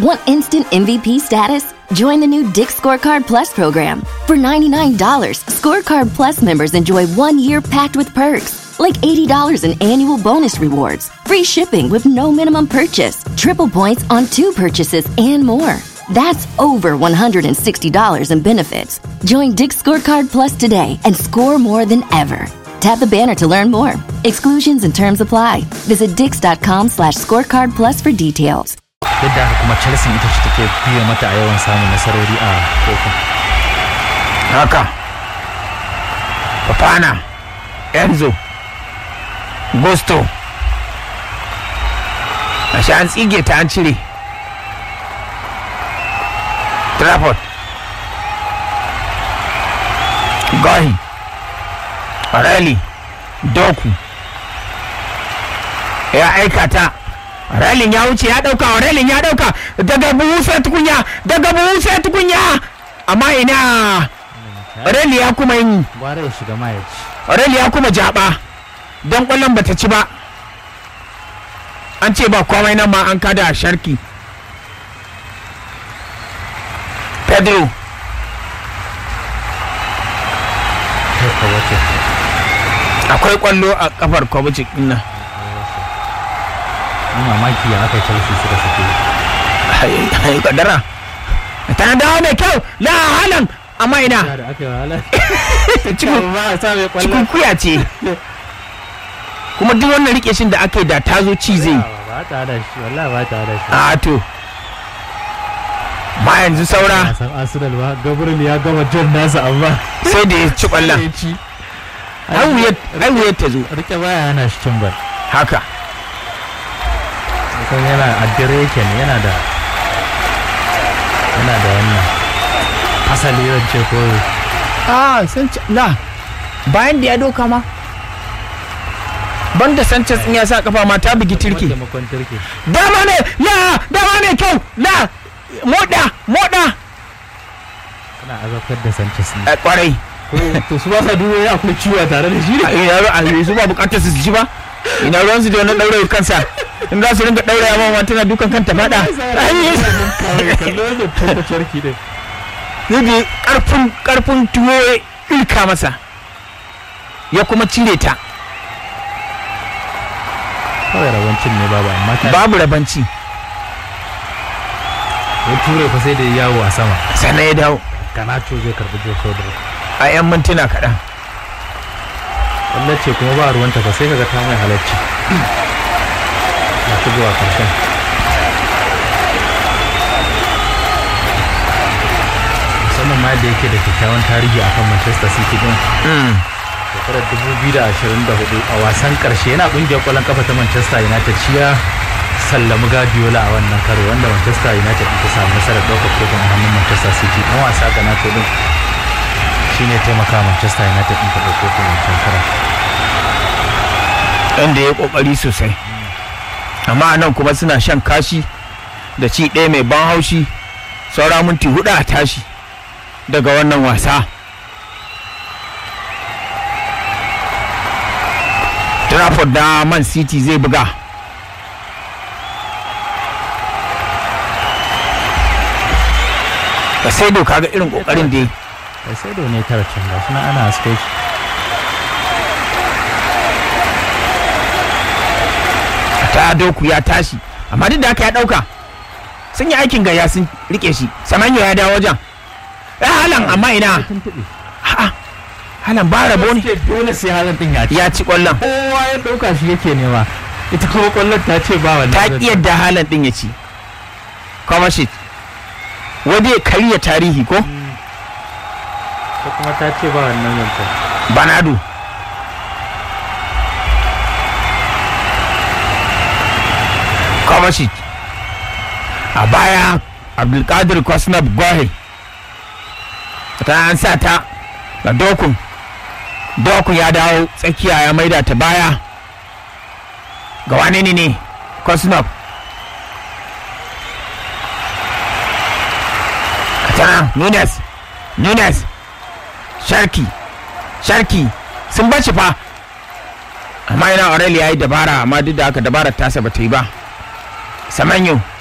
Want instant MVP status? Join the new Dick Scorecard Plus program. For $99, Scorecard Plus members enjoy one year packed with perks, like $80 in annual bonus rewards, free shipping with no minimum purchase, triple points on two purchases, and more. That's over $160 in benefits. Join Dick Scorecard Plus today and score more than ever. Tap the banner to learn more. Exclusions and terms apply. Visit dix.com slash scorecard plus for details. duk da haka kuma chelsea ita ce take biya mata a yawan samun nasarori a kofin haka Fafana Enzo Gusto a sha an tsige ta an cire Trafford Gohi Rally Doku ya aika ta Ralin ya wuce ya dauka Ralin ya dauka daga buhu sai tukunya daga buhu sai tukunya amma ina Rally ya kuma yin gwara ya shiga ma ya ci Rally ya kuma jaba don kwallon bata ci ba an ce ba komai nan ma an kada sharki Pedro kai ka wace akwai kwallo a kafar Kovacic din nan ni mamaki ya aka chelsea suka sake ai kadara ta dawo mai kyau la halan amma ina ya da aka yi wahala cikin ba a sa mai cikin kwallon kuya ce kuma duk wannan rike shin da aka yi da ta zo ci zai ba ta da shi wallahi ba ta da shi a to ma yanzu saura san arsenal ba gabriel ya gama jan nasa amma sai da ya ci kwallon ya ci ai wuyar ta zo rike baya yana shi cin bal haka kan yana addire yake ne yana da yana da wannan asali zan ce ko a san la bayan da ya doka ma banda sanchez in ya sa kafa ma ta bugi turki taimakon turki dama ne la dama ne kyau la moda moda ana azabtar da sanchez ne a kwarai to su ba sa duba ya akwai ciwo tare da shi a ina a su ba bukatar su ci ba ina ruwan su da wannan daure kansa in za su ringa daure ya ma tana dukan kanta fada kallo da tabbacin ki din yadda karfin karfin tuwo ya ilka masa ya kuma cire ta kawai rawancin ne babu amma ta babu rabanci ya ture fa sai da ya yawo a sama sannan ya dawo kanacho zai karbi joko da a 'yan mintuna kaɗan wallah ce kuma ba ruwanta fa sai kaga ta mai halarci na shigowa karshen musamman ma yadda yake da kyakkyawan tarihi akan manchester city din shekarar 2024 a wasan karshe yana kungiyar kwallon kafa ta manchester united shi ya sallami guardiola a wannan karo wanda manchester united ta samu nasarar ɗaukar kofin a hannun manchester city ɗan wasa ga nato din shine taimaka manchester united ɗin ta ɗauko kofin wancan karon inda ya kokari sosai amma nan kuma suna shan kashi da ci ɗaya mai ban haushi saura minti hudu a tashi daga wannan wasa Trafford da Man City zai buga da sai doka ga irin kokarin da ya yi kai sai da ne tara can ga suna ana haske shi ta doku ya tashi amma duk da haka ya dauka sun yi aikin gaya sun rike shi samanyo ya dawo wajen ya halan amma ina A'a, halan ba rabo ne dole sai halin din ya ci ya ci kwallon kowa ya dauka shi yake nema ita kuma kwallon ta ce ba wannan ta ƙi yadda halan din ya ci Kovacic wadda ya karya tarihi ko ta kuma ta ce ba wannan zancen banado Kovacic a baya abdulkadir kwasnab gohe ta an sa ta ga dokun dokun ya dawo tsakiya ya maida ta baya ga wane ne ne kwasnab tana nunes nunes sharki sharki sun bashi fa amma yana aurel ya yi dabara amma duk da haka dabarar tasa ba ta yi ba samanyo